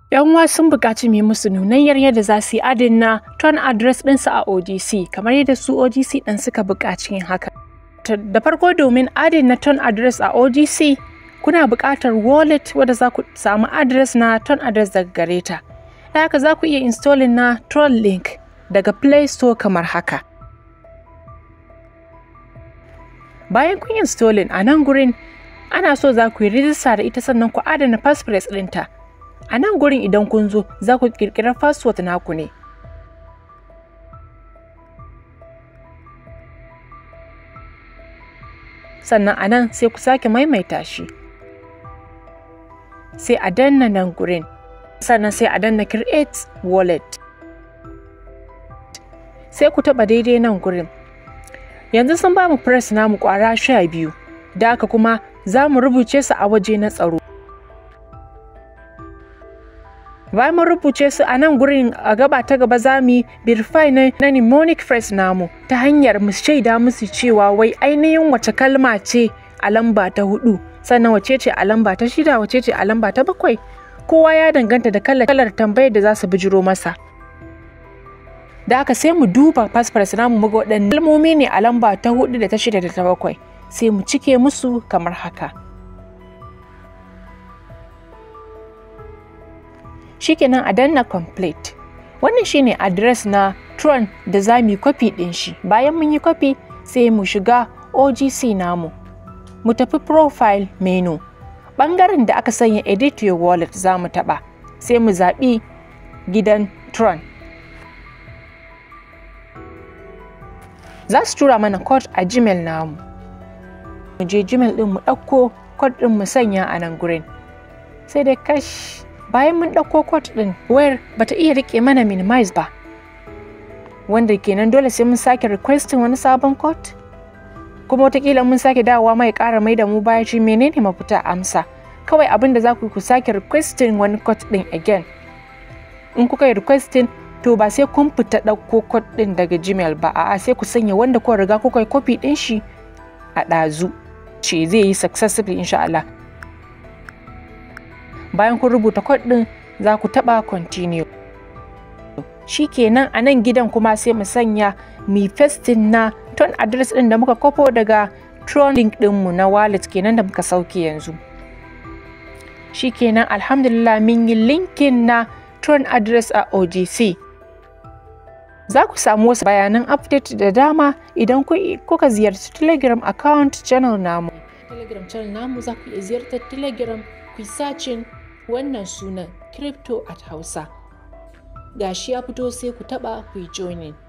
yan uwa sun buƙaci mu musu nunayyar yadda za su yi adin na ton address ɗinsu a OGC kamar yadda su OGC ɗin suka buƙaci yin haka. Da farko domin adin na ton address a OGC kuna buƙatar wallet wadda za ku samu address na ton address daga gare ta. Da haka za ku iya installing na Tron link daga Play Store kamar haka. Bayan kun yi installing a nan gurin ana so za ku yi rijista da ita sannan ku adana passphrase ɗinta. A nan gurin idan kun zo za ku ƙirƙirar password naku ne. Sannan a nan sai ku sake maimaita shi. Sai a danna nan gurin. Sannan sai a danna create wallet. Sai ku taɓa daidai nan gurin. Yanzu sun ba mu press namu ƙwara sha biyu. Da haka kuma za mu rubuce su a waje na tsaro. bayan mun rubuce su a nan gurin a gaba ta gaba za mu yi verify na, na mnemonic phrase namu ta hanyar mu shaida musu cewa wai ainihin wace kalma ce a lamba ta hudu sannan wace ce a lamba ta shida wace ce a lamba ta bakwai kowa ya danganta da kalar, kalar tambayar da za su bijiro masa da aka sai mu duba passport namu mu ga waɗanne kalmomi ne a lamba ta hudu da ta shida da ta bakwai sai mu cike musu kamar haka shikenan a danna complete wannan shine address na tron da za mu yi kwafi ɗin shi bayan mun yi kwafi sai mu shiga ogc namu mu tafi profile menu ɓangaren da aka sanya edit your wallet za mu taɓa sai mu zaɓi gidan tron za su tura mana code a gmail namu mu je gmail ɗin mu ɗauko code ɗin mu sanya a nan gurin sai dai kash bayan mun ɗauko code ɗin wayar bata iya rike mana minimize ba wanda kenan dole sai mun sake requesting wani sabon code kuma watakila mun sake dawowa mai ƙara mai da mu baya shi menene mafita amsa kawai abin da za ku ku sake requesting wani code ɗin again in kuka yi requesting to ba sai kun fita ɗauko code ɗin daga gmail ba a'a sai ku sanya wanda kuka riga kuka yi copy ɗin shi a ɗazu ce zai yi successfully insha Allah bayan kun rubuta code ɗin za ku taɓa continue shikenan a nan gidan kuma sai mu sanya mi festin na ton address ɗin da muka kwafo daga tron link ɗinmu na wallet kenan da muka sauke yanzu shikenan alhamdulillah min yi linkin na tron address a ogc za ku samu wasu bayanan update da dama idan kuka ziyarci telegram account channel namu telegram channel namu za ku iya ziyartar telegram ku sacin wannan sunan crypto at hausa gashi ya fito sai ku taba ku yi joining